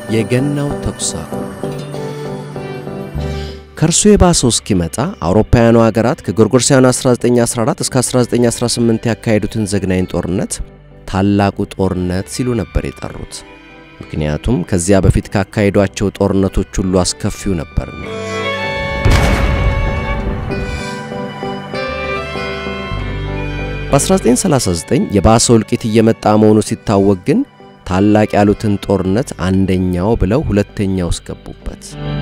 የገናው ተኩስ አቁም ከእርሱ የባሰው እስኪመጣ አውሮፓውያኑ ሀገራት ከጎርጎርሳውያኑ 1914 እስከ 1918 ያካሄዱትን ዘግናኝ ጦርነት ታላቁ ጦርነት ሲሉ ነበር የጠሩት። ምክንያቱም ከዚያ በፊት ካካሄዷቸው ጦርነቶች ሁሉ አስከፊው ነበርና። በ1939 የባሰው እልቂት እየመጣ መሆኑ ሲታወቅ ግን ታላቅ ያሉትን ጦርነት አንደኛው ብለው ሁለተኛው እስገቡበት።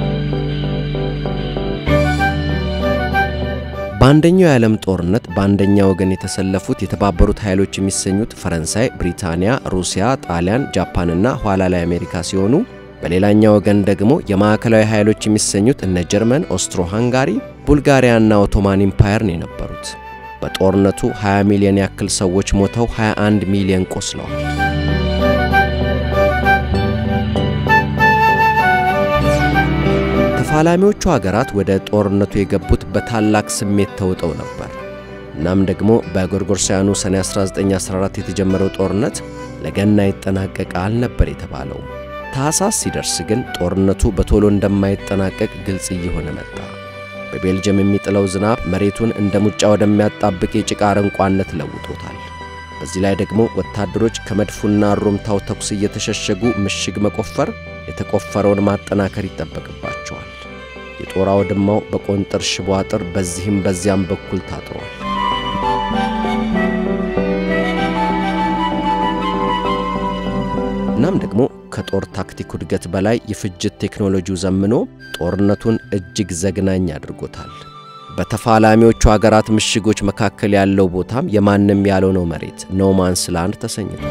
በአንደኛው የዓለም ጦርነት በአንደኛ ወገን የተሰለፉት የተባበሩት ኃይሎች የሚሰኙት ፈረንሳይ፣ ብሪታንያ፣ ሩሲያ፣ ጣሊያን፣ ጃፓንና ኋላ ላይ አሜሪካ ሲሆኑ በሌላኛው ወገን ደግሞ የማዕከላዊ ኃይሎች የሚሰኙት እነ ጀርመን፣ ኦስትሮ ሃንጋሪ፣ ቡልጋሪያና ኦቶማን ኢምፓየር ነው የነበሩት። በጦርነቱ 20 ሚሊዮን ያክል ሰዎች ሞተው 21 ሚሊዮን ቆስለዋል። ተፋላሚዎቹ ሀገራት ወደ ጦርነቱ የገቡት በታላቅ ስሜት ተውጠው ነበር። እናም ደግሞ በጎርጎርሳውያኑ ሰኔ 1914 የተጀመረው ጦርነት ለገና ይጠናቀቃል ነበር የተባለው። ታህሳስ ሲደርስ ግን ጦርነቱ በቶሎ እንደማይጠናቀቅ ግልጽ እየሆነ መጣ። በቤልጅየም የሚጥለው ዝናብ መሬቱን እንደ ሙጫ ወደሚያጣብቅ የጭቃ አረንቋነት ለውጦታል። በዚህ ላይ ደግሞ ወታደሮች ከመድፉና ሩምታው ተኩስ እየተሸሸጉ ምሽግ መቆፈር፣ የተቆፈረውን ማጠናከር ይጠበቅባቸዋል። የጦር አውድማው በቆንጥር ሽቦ አጥር በዚህም በዚያም በኩል ታጥሯል። እናም ደግሞ ከጦር ታክቲክ ውድገት በላይ የፍጅት ቴክኖሎጂው ዘምኖ ጦርነቱን እጅግ ዘግናኝ አድርጎታል። በተፋላሚዎቹ አገራት ምሽጎች መካከል ያለው ቦታም የማንም ያልሆነው መሬት ኖማንስ ላንድ ተሰኝቷል።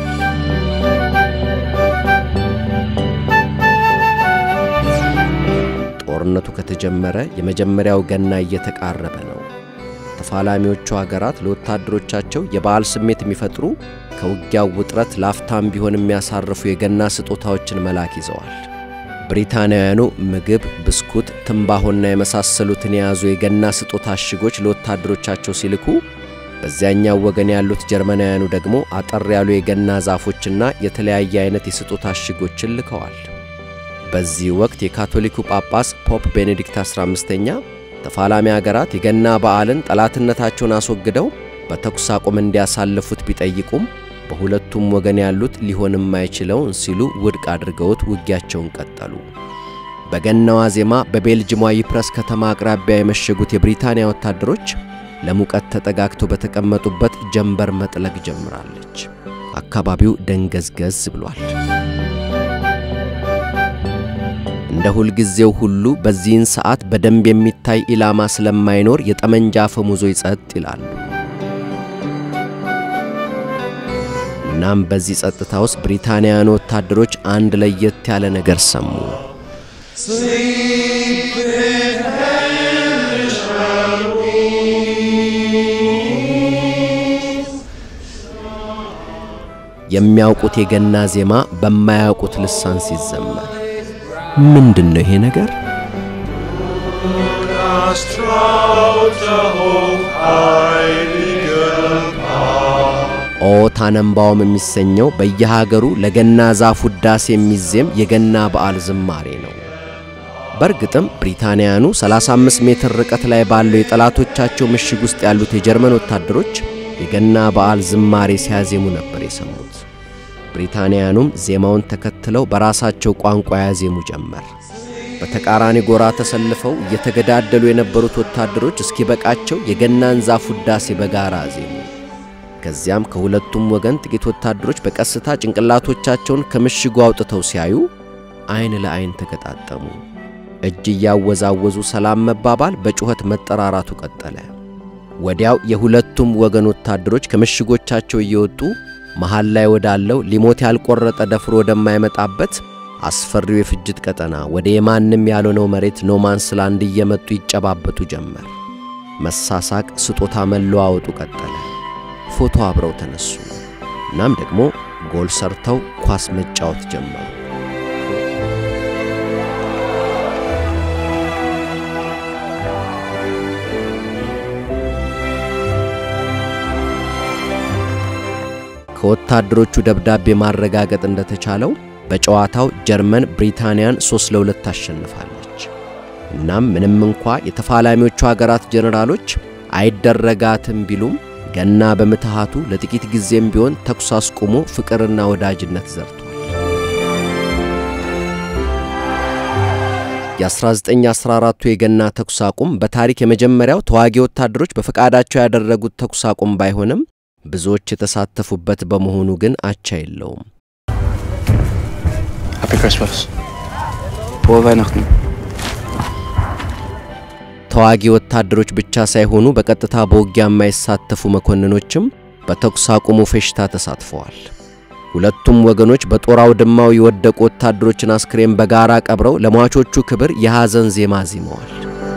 ጦርነቱ ከተጀመረ የመጀመሪያው ገና እየተቃረበ ነው። ተፋላሚዎቹ አገራት ለወታደሮቻቸው የበዓል ስሜት የሚፈጥሩ ከውጊያው ውጥረት ላፍታም ቢሆን የሚያሳርፉ የገና ስጦታዎችን መላክ ይዘዋል። ብሪታንያውያኑ ምግብ፣ ብስኩት፣ ትንባሆና የመሳሰሉትን የያዙ የገና ስጦታ እሽጎች ለወታደሮቻቸው ሲልኩ፣ በዚያኛው ወገን ያሉት ጀርመናውያኑ ደግሞ አጠር ያሉ የገና ዛፎችና የተለያየ አይነት የስጦታ እሽጎችን ልከዋል። በዚህ ወቅት የካቶሊኩ ጳጳስ ፖፕ ቤኔዲክት 15ኛ ተፋላሚ አገራት የገና በዓልን ጠላትነታቸውን አስወግደው በተኩስ አቁም እንዲያሳልፉት ቢጠይቁም በሁለቱም ወገን ያሉት ሊሆን የማይችለውን ሲሉ ውድቅ አድርገውት ውጊያቸውን ቀጠሉ። በገናዋ ዜማ በቤልጅሟ ይፕረስ ከተማ አቅራቢያ የመሸጉት የብሪታንያ ወታደሮች ለሙቀት ተጠጋግተው በተቀመጡበት ጀንበር መጥለቅ ጀምራለች። አካባቢው ደንገዝገዝ ብሏል። እንደ ሁልጊዜው ሁሉ በዚህን ሰዓት በደንብ የሚታይ ኢላማ ስለማይኖር የጠመንጃ አፈሙዞች ጸጥ ይላሉ። እናም በዚህ ጸጥታ ውስጥ ብሪታንያውያን ወታደሮች አንድ ለየት ያለ ነገር ሰሙ። የሚያውቁት የገና ዜማ በማያውቁት ልሳን ሲዘመር ምንድን ነው ይሄ ነገር? ኦ ታነምባውም የሚሰኘው በየሀገሩ ለገና ዛፍ ውዳሴ የሚዜም የገና በዓል ዝማሬ ነው። በእርግጥም ብሪታንያኑ 35 ሜትር ርቀት ላይ ባለው የጠላቶቻቸው ምሽግ ውስጥ ያሉት የጀርመን ወታደሮች የገና በዓል ዝማሬ ሲያዜሙ ነበር የሰሙት። ብሪታንያኑም ዜማውን ተከትለው በራሳቸው ቋንቋ ያዜሙ ጀመር። በተቃራኒ ጎራ ተሰልፈው እየተገዳደሉ የነበሩት ወታደሮች እስኪበቃቸው የገናን ዛፍ ውዳሴ በጋራ አዜሙ። ከዚያም ከሁለቱም ወገን ጥቂት ወታደሮች በቀስታ ጭንቅላቶቻቸውን ከምሽጉ አውጥተው ሲያዩ አይን ለአይን ተገጣጠሙ። እጅ እያወዛወዙ ሰላም መባባል፣ በጩኸት መጠራራቱ ቀጠለ። ወዲያው የሁለቱም ወገን ወታደሮች ከምሽጎቻቸው እየወጡ መሃል ላይ ወዳለው ሊሞት ያልቆረጠ ደፍሮ ወደማይመጣበት አስፈሪው የፍጅት ቀጠና ወደ የማንም ያልሆነው መሬት ኖማንስ ላንድ እየመጡ ይጨባበጡ ጀመር። መሳሳቅ፣ ስጦታ መለዋወጡ ቀጠለ። ፎቶ አብረው ተነሱ። እናም ደግሞ ጎል ሰርተው ኳስ መጫወት ጀመሩ። ከወታደሮቹ ደብዳቤ ማረጋገጥ እንደተቻለው በጨዋታው ጀርመን ብሪታንያን 3 ለ2 ታሸንፋለች። እናም ምንም እንኳ የተፋላሚዎቹ ሀገራት ጀነራሎች አይደረጋትም ቢሉም ገና በምትሃቱ ለጥቂት ጊዜም ቢሆን ተኩስ አስቁሞ ፍቅርና ወዳጅነት ዘርቷል። የ1914ቱ የገና ተኩስ አቁም በታሪክ የመጀመሪያው ተዋጊ ወታደሮች በፈቃዳቸው ያደረጉት ተኩስ አቁም ባይሆንም ብዙዎች የተሳተፉበት በመሆኑ ግን አቻ የለውም። Happy Christmas. Frohe Weihnachten. ተዋጊ ወታደሮች ብቻ ሳይሆኑ በቀጥታ በውጊያ የማይሳተፉ መኮንኖችም በተኩስ አቁሙ ፌሽታ ተሳትፈዋል። ሁለቱም ወገኖች በጦር አውድማው የወደቁ ወታደሮችን አስክሬን በጋራ ቀብረው ለሟቾቹ ክብር የሐዘን ዜማ ዜመዋል።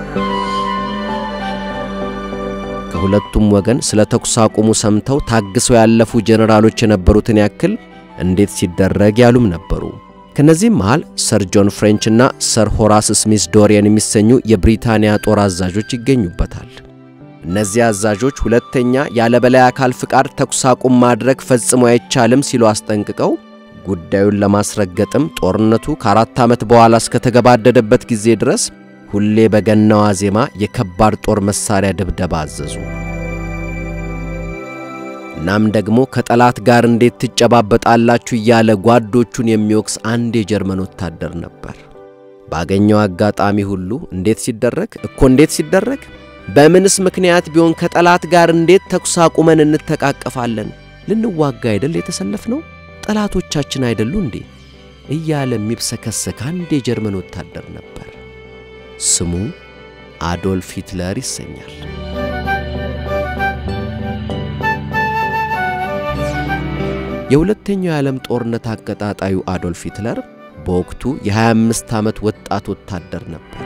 ከሁለቱም ወገን ስለ ተኩስ አቁሙ ሰምተው ታግሰው ያለፉ ጄኔራሎች የነበሩትን ያክል እንዴት ሲደረግ ያሉም ነበሩ። ከነዚህም መሃል ሰር ጆን ፍሬንች እና ሰር ሆራስ ስሚስ ዶሪየን የሚሰኙ የብሪታንያ ጦር አዛዦች ይገኙበታል። እነዚህ አዛዦች ሁለተኛ ያለ በላይ አካል ፍቃድ ተኩስ አቁም ማድረግ ፈጽሞ አይቻልም ሲሉ አስጠንቅቀው ጉዳዩን ለማስረገጥም ጦርነቱ ከአራት ዓመት በኋላ እስከተገባደደበት ጊዜ ድረስ ሁሌ በገናዋ ዜማ የከባድ ጦር መሳሪያ ድብደባ አዘዙ። እናም ደግሞ ከጠላት ጋር እንዴት ትጨባበጣላችሁ እያለ ጓዶቹን የሚወቅስ አንድ የጀርመን ወታደር ነበር። ባገኘው አጋጣሚ ሁሉ እንዴት ሲደረግ እኮ እንዴት ሲደረግ በምንስ ምክንያት ቢሆን ከጠላት ጋር እንዴት ተኩስ አቁመን እንተቃቀፋለን? ልንዋጋ አይደል የተሰለፍነው? ጠላቶቻችን አይደሉ እንዴ? እያለ የሚብሰከሰክ አንድ የጀርመን ወታደር ነበር። ስሙ አዶልፍ ሂትለር ይሰኛል። የሁለተኛው የዓለም ጦርነት አቀጣጣዩ አዶልፍ ሂትለር በወቅቱ የ25 ዓመት ወጣት ወታደር ነበር።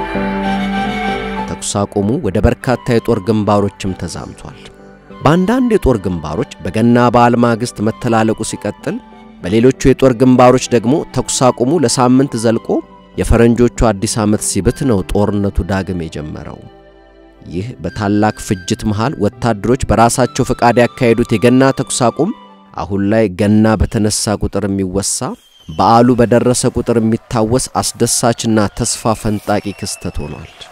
ተኩስ አቁሙ ወደ በርካታ የጦር ግንባሮችም ተዛምቷል። በአንዳንድ የጦር ግንባሮች በገና በዓል ማግስት መተላለቁ ሲቀጥል፣ በሌሎቹ የጦር ግንባሮች ደግሞ ተኩስ አቁሙ ለሳምንት ዘልቆ የፈረንጆቹ አዲስ ዓመት ሲብት ነው ጦርነቱ ዳግም የጀመረው። ይህ በታላቅ ፍጅት መሃል ወታደሮች በራሳቸው ፈቃድ ያካሄዱት የገና ተኩስ አቁም አሁን ላይ ገና በተነሳ ቁጥር የሚወሳ በዓሉ በደረሰ ቁጥር የሚታወስ አስደሳችና ተስፋ ፈንጣቂ ክስተት ሆኗል።